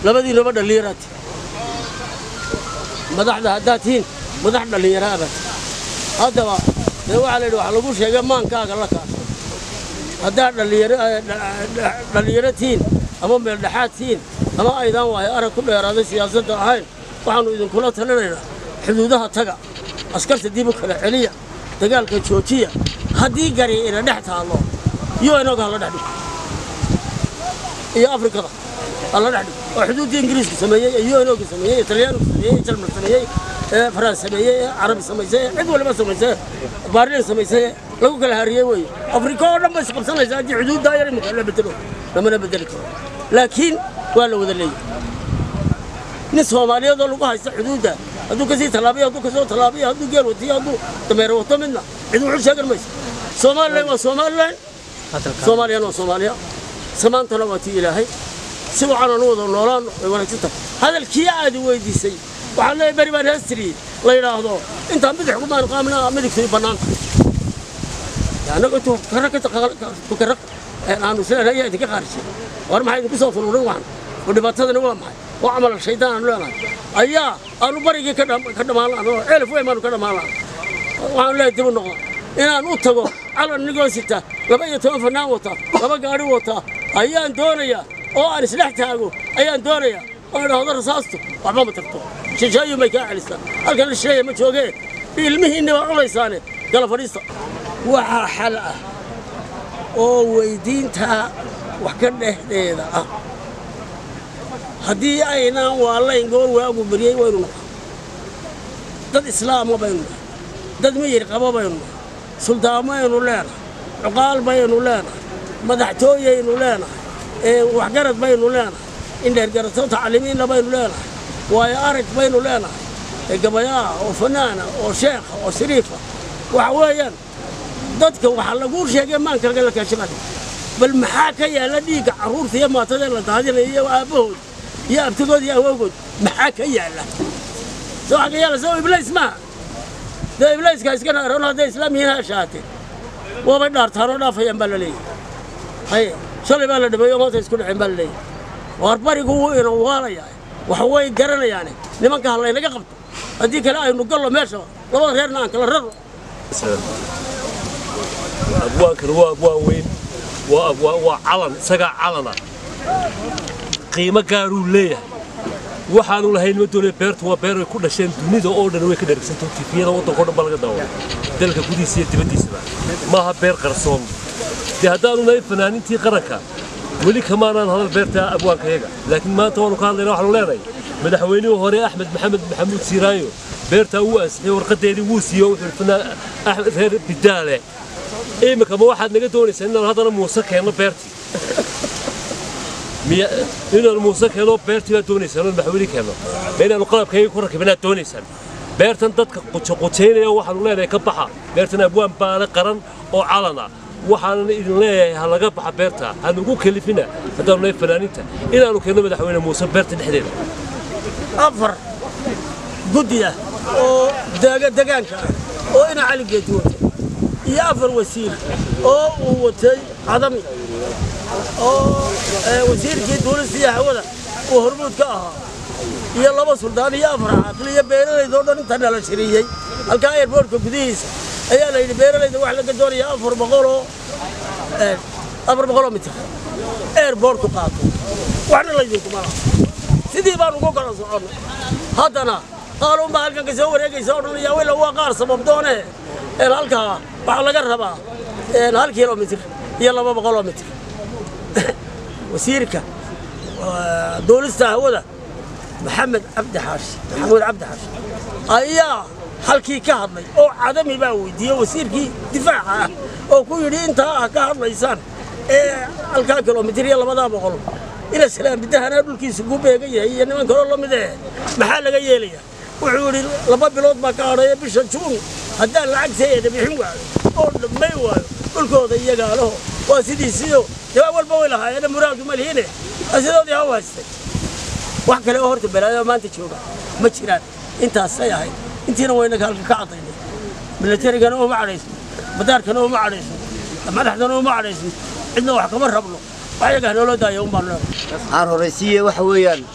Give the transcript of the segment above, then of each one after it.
labadiinaba dhallinyaraad madaxda haddaad tihiin madax dhallinyaraabaad haddaba dee waxaa la yidhi waxa lagu sheegay maankaaga la kaasho haddaad dhallinyaro tihiin ama meeldhexaad tihiin ama aydaan waayo arag ku dheeraaday siyaasadda ahayn waxaannu idinkula talinaynaa xuduudaha taga askarta dib u kala celiya dagaalka joojiya haddii gari ina dhex taallo iyo inaga hala dhex dhigo iyo afrikada hala dhex dhigo oo xuduuddii ingiriisku sameeyey ee yunoga sameeyey ee talyaanigu sameeyey ee jarmal sameeyey ee faraans sameeyey ee carabi samaysay ee cid waliba samaysay baarliin samaysay ee lagu kala hariyey weeye afrika oo dhan bay isqabsanaysaa haddii xuduuddaa yar imika la bedelo lamana bedeli karo laakiin waa la wada leeyahay nin soomaaliyeedoo lagu haysta xuduudda hadduu kasii tallaabiyo hadduu kasoo tallaabiyo hadduu geel watiyo hadduu dameero wato midna cid wuxuu sheegan mayso somalilan waa somalilan soomaaliyana waa soomaaliya samaantana waa tii ilaahay si wacan anu wada noolaano way wanaagsan tahay hadalkii aadi weydiisay waxaan leeyahay beri baan heestiriyey la yidhaahdo intaan bidix kumaan qaamna midigtu bannaanta annaga intuu kara tukara aanu islenahay ayaa idinka qaarisay war maxaa idinku soo furuurin waxan oo dhibaatadani waa maxay oo camal shaydaan aanu leenahay ayaa aanu barigii ka dhammaan lahan oo ceelif weyn baanu ka dhammaan lahan waxaan leeyahay dib u noqda inaan u tago calan nigoo sita laba iyo toban fanaan wata laba gaadhi wata ayaan doonayaa oo aan isdhex taago ayaan doonayaa oo idhaahdo rasaastu waxba ma tagto shisheeyun bay kaa celistaa halkan la shisheeya ma joogee ilmihiinni baa culaysaane gala fadhiista waxaa xal ah oo weydiintaa wax ka dhexdeeda ah haddii aynaan waalayn goor waagu beriyey waynu nahay dad islaama baynu nahay dad miyir qaba baynu nahay suldaanmaynu leenahay cuqaal baynu leenahay madaxtooyaynu leenahay waxgarad baynu leenahay indheergarato tacliimiinna baynu leenahay waayo arag baynu leenahay gabayaa oo fanaana oo sheekha oo shariifa waxa weeyaan dadka waxaa laguu sheegay maankaga la kaashabada bal maxaa ka yaalla dhiigga carruurta iyo maatada la daadinaya iyo aabbahood iyo abtigood iyo awowgood maxaa ka yaalla se waxaa ka yaalla soo iblays maaha dee iblayska iska naaroon hadday islaam yihiin ha shaate waabay dhaartaanoo dhaafayaan baa la leeyahay haye shalay baa la dhameeyo maanta isku dhaceen baa la leeyahay waar barigu wuu ina waalayaa wax way garanayaane nimanka ha laynaga qabto haddii kale aynu gallo meesha labada reerna aan kala raro abwaankana waa abwaan weyn waa calan isagaa calana qiimo gaaruu leeyahay waxaanu lahayn ma doonaya beertu waa beer ay ku dhasheen dunida oo dhan way ka dhergsantao tifiyada waddanka o dhan baa laga daawada dalka gudihiisa iyo dibaddiisaba maaha beer qarsoon dee haddaanu nahay fanaanintii qaranka weli kamaanaan hadal beerta abwaankayaga laakiin maanta waanu ka hadlayna waxaanu leenahay madaxweynihii hore axmed maxamed maxamuud siiraayo beertaa wuu ansixiyey warqadeedii wuu siiyo wuxuu fanaan axmed reer bidaale imika ma waxaad naga doonaysaa inaan haddana muuse keenno beertii miya inaan muuse keenno beertii baad doonaysaan oo madaxweyne keenno ma inaanu qalabkayga ku rakibinaad doonaysaan beertan dadka qujaqujaynaya waxaanu leenahay ka baxa beertan abwaan baale qaran oo calana waxaanan idin leeyahay ha laga baxa beerta ha nagu kalifina haddaanu nahay fanaaninta inaanu keenno madaxweyne muuse beerta dhexdeeda afar guddi ah oo degaanka ah oo ina cali geedi wato iyo afar wasiir oo uu watay cadami oo wasiirkii duulista iyo hawada uu hormuud ka ahaa iyo laba suldaan iyo afar caaqil iyo beeralaydoo dhan inta nala shiriyey halkaa airboortka gudihiisa ayaa la yidhi beeralayda wax laga doonayaa afar boqoloo afar boqoloo mitir airboortku qaato waxna laydinkuma laha sidii baan ugu kala soconnay haddana qaaluunbaa halkan ka soo wareegaysa oo dhan yaa wila waa qaar sababdoone halkaa waxaa laga rabaa hal kilomitir iyo laba boqoloo mitir wasiirka duulista hawada maxamed cabdi xaashi maxamuud cabdi xaashi ayaa halkii ka hadlay oo cadami baa weydiiyey wasiirkii difaaca ah oo ku yidhi intaa ah ka hadlaysaan ee halkaa kilomitir iyo labadaa boqol ina salaambidahana dhulkiisa ku beegan yahay iyo niman kaloo la mid eh maxaa laga yeelayaa wuxuu yidhi laba bilood baa ka hadhaya bisha juun haddaan lacagteeda bixin waayo oo dhammay waayo dhulkooda iyagaalaho waa sidiisiyo jawaab walba way lahaayeen muraadu ma lihiine sidoodii ha u haystay wax kale oo horta balaayo maanta jooga ma jiraan intaasay ahayd intiina waynaga halka ka cadaynay milatarigana uma cadhaysno badaarkana uma cadhaysno madaxdana uma cadhaysno cidna wax kama rabno wax yaga hanoola daaya un baan leedahay aan horaysiiye waxa weeyaan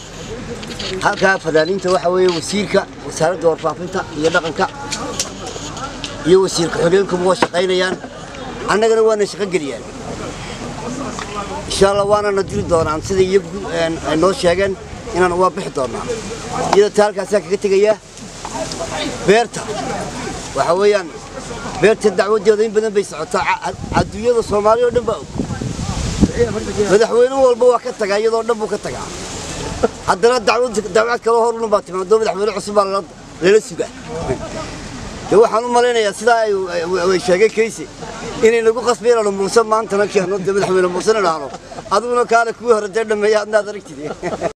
halkaa fanaaniinta waxa weeye wasiirka wasaaradda warfaafinta iyo dhaqanka iyo wasiirka xogeenkuba waa shaqaynayaan annagana waana shaqo geliyaan insha allah waanana diri doonaan sida iyagu ay noo sheegeen inaan waa bixi doonaa iyadoo taa halkaasaa kaga tegayaa beerta waxa weeyaan beerta dacwadeeda in badan bay socotaa adduunyada soomaaliya oo dhan baa og madaxweyne walba waa ka tagaa iyadoo dhan buu ka tagaa haddana dacwad dacwad kaloo horuna baa timaado madaxweyne cusub baa lala sugaa de waxaan u malaynayaa sidaa ay sheegay kayse inay nagu qasbeen aanu muuse maantana keeno de madaxweyne muusena dhahno adiguna kaale kuwii hore dee dhameeya adnaad aragtid